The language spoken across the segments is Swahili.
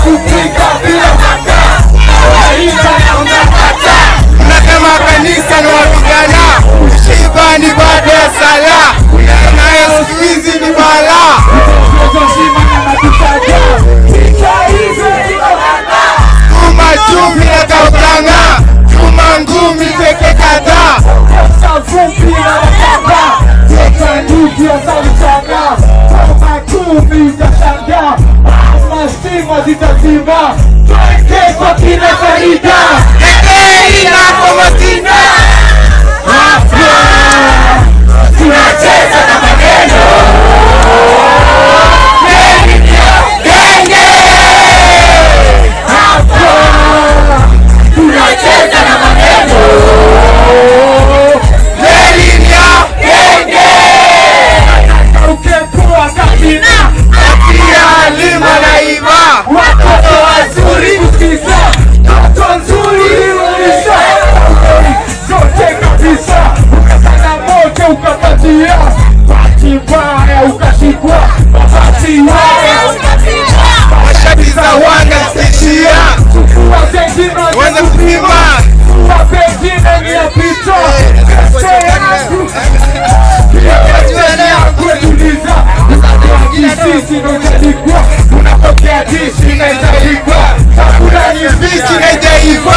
kupika bila makaa Maisha na unakataa Unasema kanisa ni wapigana, shiba ni baada ya sala, nayo siku hizi ni balaa. zima na matutaja Picha hizo zinoganga Tuma chumvi na kautanga, tuma ngumi peke kadhaa. Safupi na wakanga Zeta nyuki ya sautanga Kama kumi utashanga Ama stima zitazima Twende kwa kina Farida Ekei na komatina, Hapa Tunacheza na maneno Hapa Tunacheza na maneno Elinia, Ukekuwa kabina pia lima na iva. Watoto wazuri kusikiza Toto nzuri ulisha Zote kabisa Ukafanya moja ukapatia Bahati mbaya ukashikwa Bahati mbaya Mashati za wanga zikishia, Kwa zengine weze kupima. Kwa pengine ni ya pito Pete yangu Pete yangu tuliza Sisi ndo italikwa Unapokea dishi na italikwa Hakuna ni Bichi na ijaiva,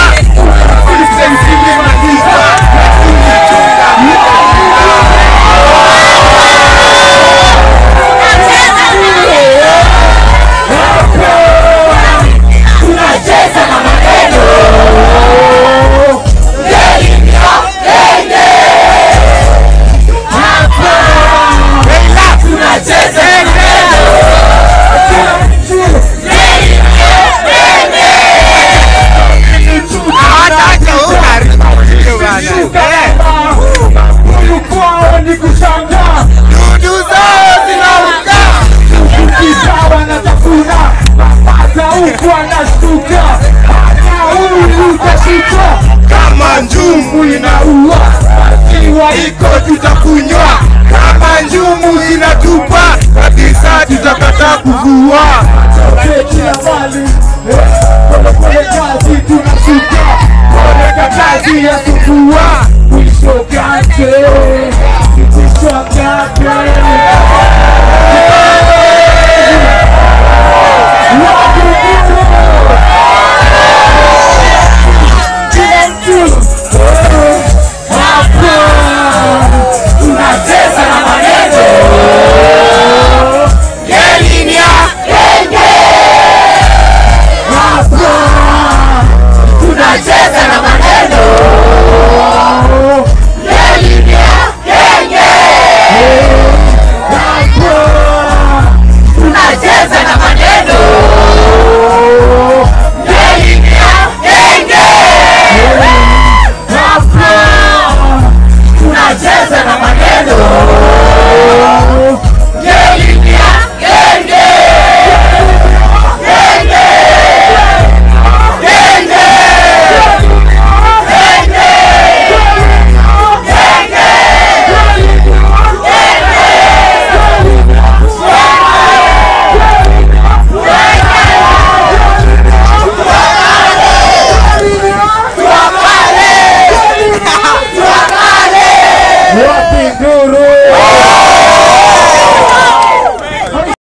Tunacheza na maneno Tunacheza na hata una bana. Huyu kwao ni kushangaa Dudu zao zinauka, Kisawa na tafuna Hata huku anashtuka Hata huyu utashika kama njumu inaua Iwa iko tutakunywa, kama njumu zinatupa kabisa, tutakataa kuvua.